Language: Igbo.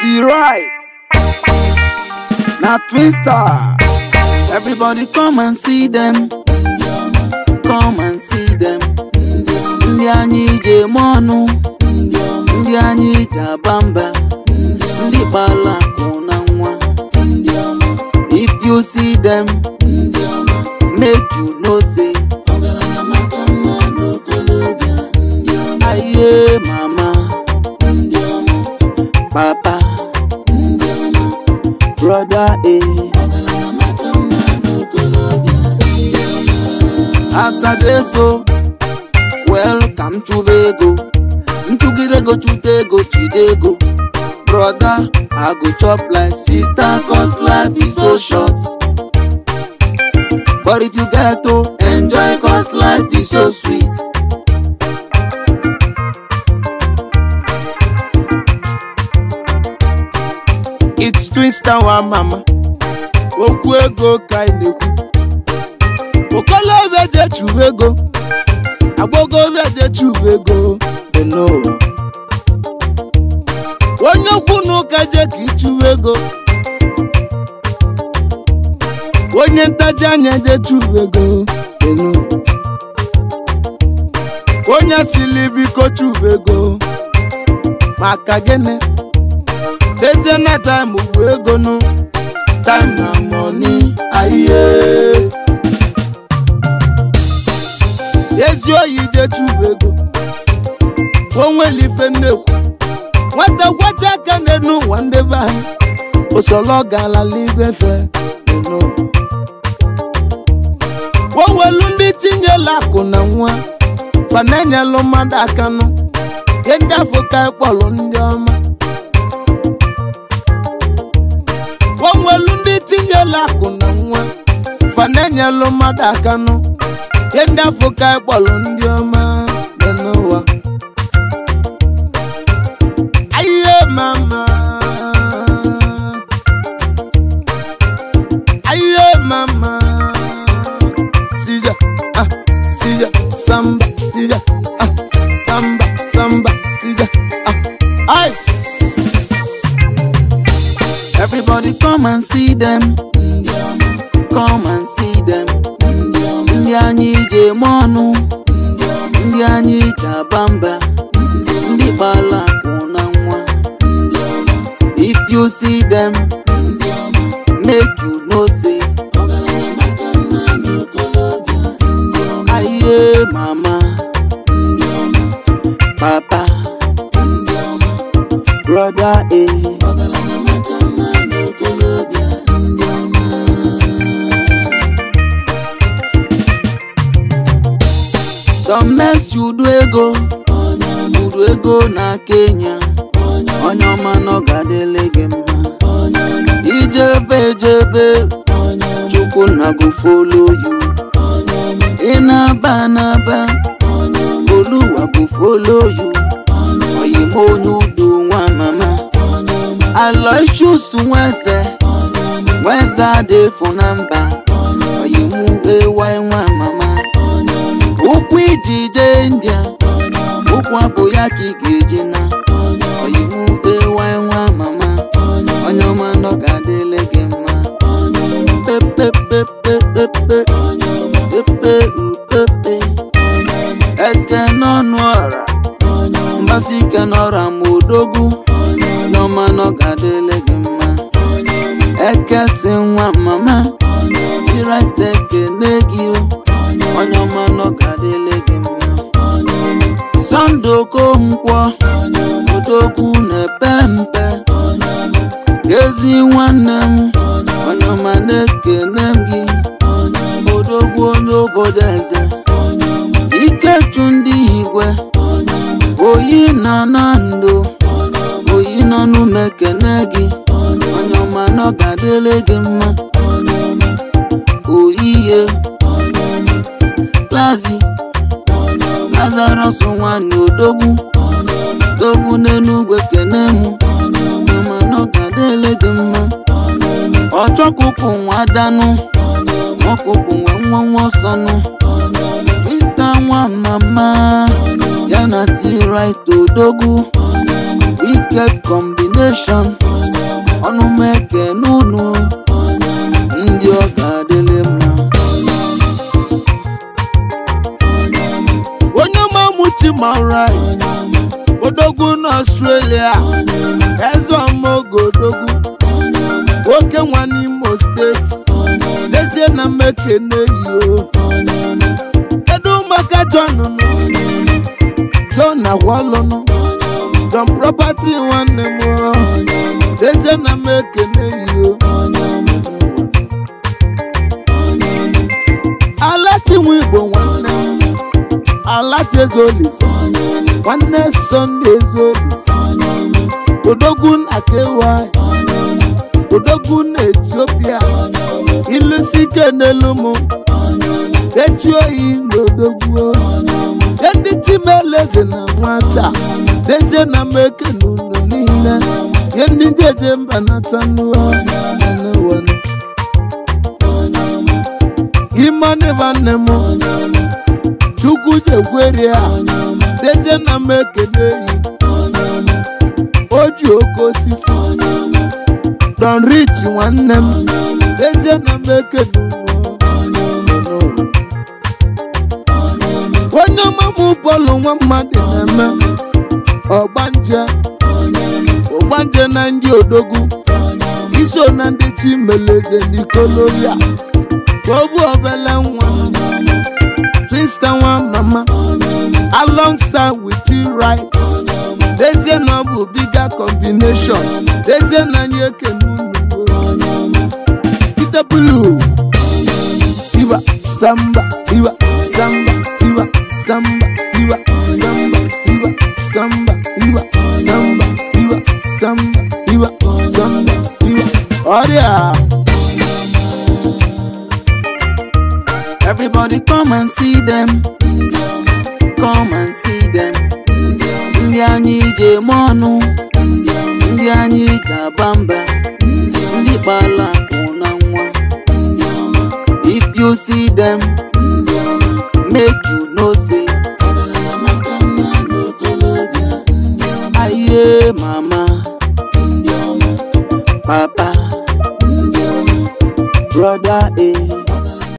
T-Right na twin star everybody come and see them come and see them ndị anyị ji eme ọnụ ndị anyị ji aba mba ndị gbara akụ na nwa if you see them make you know say aye mama papa brother eh as i dey so welcome chụba ego ntụgide ego chụta ego jide ego brother i go chop life sister cause life is so short but if you get to enjoy cause life is so sweet It's Twista wa mama okwu ego ka anyị na-ekwu okolobịa je chụwa ego agbọgọbịa je chụwa ego dị n'ụwa onye okwu n'ụka je ka ịchụwa ego onye ntaji anya je chụwa ego dị n'ụwa onye sili biko chụwa ego maka gịnị Dezie na time bụ ego nụ time na money aye ezi oyi je chụba ego onwere ife nnekwu nwata kwacha aka n'elu ụwa ndị be anyị osoro galala ibefe owelu ndị tinyela akụ na nwa fananyelụ mmadụ aka nụ ihe ndị afọ ka kpọrọ ndị ọma onwelu ndị tinyela akụ na nwa fananyelụ mmadụ aka nụ ihe ndị afọ ka kpọrọ ndị ọma dị n'ụwa ayiye mama ayiye mama sija ah sija samba sija ah samba samba sija ah ice everybody come and see them come and see them ndị anyị ji eme ọnụ ndị anyị ji aba mba ndị gbara akụ na nwa if you see them make you know say aye mama papa brother eh Don't mess you do ego Uru ego na Kenya Onye ọma nọ ga-adịlị gị mma Ijebe ejebe Chukwu na go follow you Ị na-aba n'aba Oluwa go follow you Oyim onye udo nwa mama Aloysius Nweze Nweze adịfụ na mba Oyimu ewa nwa mama ụkwụ iji jee India ụkwụ abụ ya ka ị ga-eji na oyiwu ewa nwa mama onye ọma nọ ga-adịle gị mma pepepepepepe pepe upepe eke n'ọnụ ọra mgbasi ike n'ọra ma odogwu onye ọma nọ ga-adịle gị mma eke si nwa mama tiraite ekene gị o onye ọma nọ ga-adịle gị mma sọnde okonkwo odogwu na-epe mpe ezi nwanne m onye ọma na-ekene m gị odogwu onye obodo eze ikechu ndị igwe oyi na na ndo oyi nọ n'ume kene gị onye ọma nọ ga-adịle gị mma oyiye Lazi Lazarus nwanne odogwu dogwu n'enugwe kene mụ mama n'ọgadele gị mma ọchọkụkụ nwa danụ ọkụkụ nwe nwa nwa ọsọnụ Mr. nwa mama ya na T-Right odogwu wicked combination ọnụ m ekene unu ndị ọ ga-adịlị mma onye mamuchi mara odogwu n'ọstrelia eze ọmụogo odogwu oke nwa n'imo steeti n'ezie na mmekene yio kedu maka john nụ john agwalụnụ john property nwanne m o. n'ezie na mmekene yio alatinwe igbo nwanne m alati ezeolisa nwanne sọnde ezeolisa odogwu na kewa odogwu na etiopia ilusi ike n'elu m echi oyi n'odogwu ye ndị timeleze na nwata dezie na meke n'ụlọ niile ye ndị jeje mba nata n'ụwa imane nwanne m chukwu jekwere ya dezie na m ekene yi o ji oke osisi don rich nwanne m dezie na m ekene ụwa. onye ọmamụ bọọlụ nwa mmadụ na-eme ọgbanje ọgbanje na ndị odogwu iso na ndị chimeleze n'ikolobia ka ọ bụ obele nwa twista nwa mama alongside with you right dezie na ọ bụ bigger combination dezie na anyị ekene unu Peter Blue iwa samba iwa samba iwa samba iwa samba iwa samba iwa samba iwa samba iwa samba iwa ọrịa Everybody come and see them. Come and see them. Ndị anyị ji eme ọnụ. Ndị anyị ji aba mba. Ndị kpala akụ na nwa. If you see them, make you know say. Aye mama, papa, brother, eh.